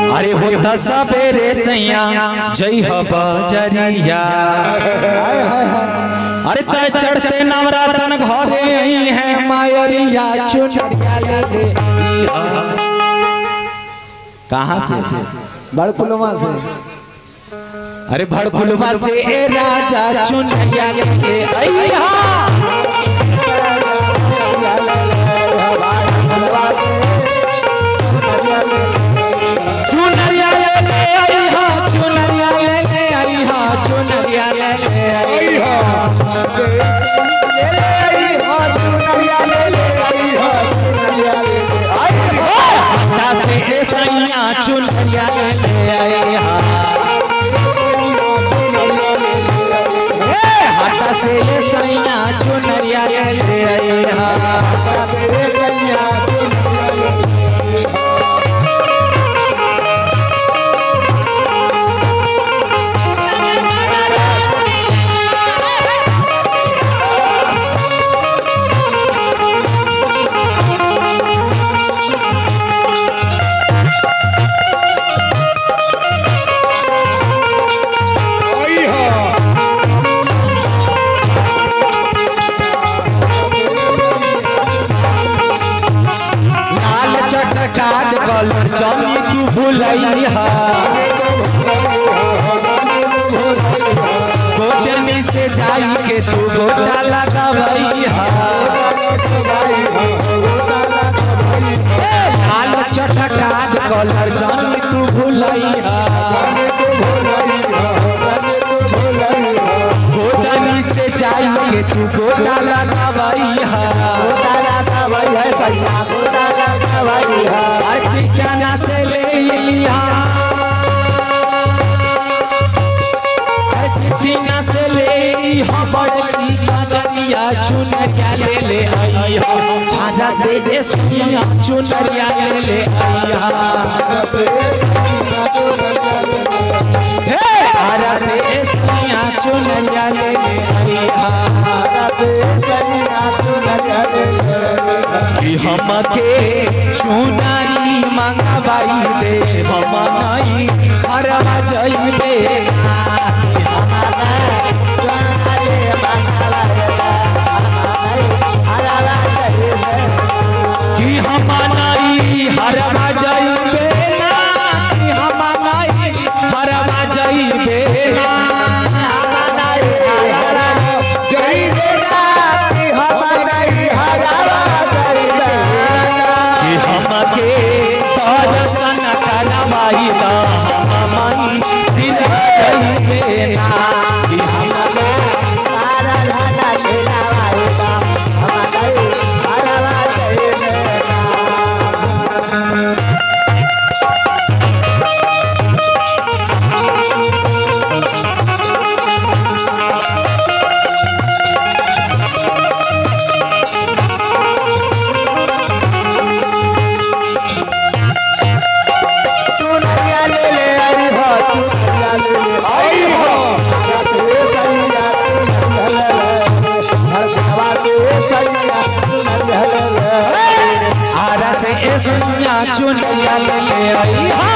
अरे होता सबेरे सैया जय हो बजरिया अरे तय चढ़ते नवरातन घरे आई है मायरिया चुनरिया ले ले आई हा। कहाँ से बड़कुलमा से अरे भड़कुलवा से ए राजा चुनरिया ले ले आई हा। चुनरिया ले ले आई हा चुनरिया ले ले आई हा चुनरिया ले ले आई हा हटा से ए सैया चुनरिया ले ले आई हा ए, हटा से ए सैया चुनरिया ले ले आई हा लाल चटकार कलर चमी तू भुलई हा गोदनी से जाई के तू गोटा लगावई हा लाल चटकार कलर चमी तू भुलई हा गोदनी से जाई के तू गोटा लगावई हा आरती जाना से ले लिया आरती दीना से ले ली हम बड़ी कजरिया चुनरिया ले ले आई हा छाजा से ये सुनिया चुनरिया ले ले आई हा हे आरा से ये सुनिया चुनरिया ले ले आई हा कि हमके चुनारी मंगवाई दे हम नहीं हरवा जइबे कि हम नहीं हरवा जइबे ना कि हम नहीं हरवा जइबे ना कि हमके दर्शन करवाई दा हम मंदिर जइबे ना कि हमके आरा से ए सुनिया चुनरिया ले ले आई हा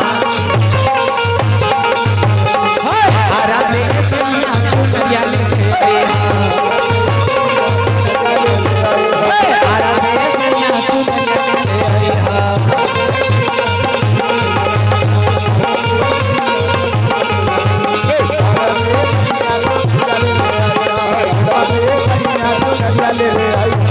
आरा से ए सुनिया चुनरिया ले ले आई हा आरा से ए सुनिया चुनरिया ले ले आई हा ले ले आई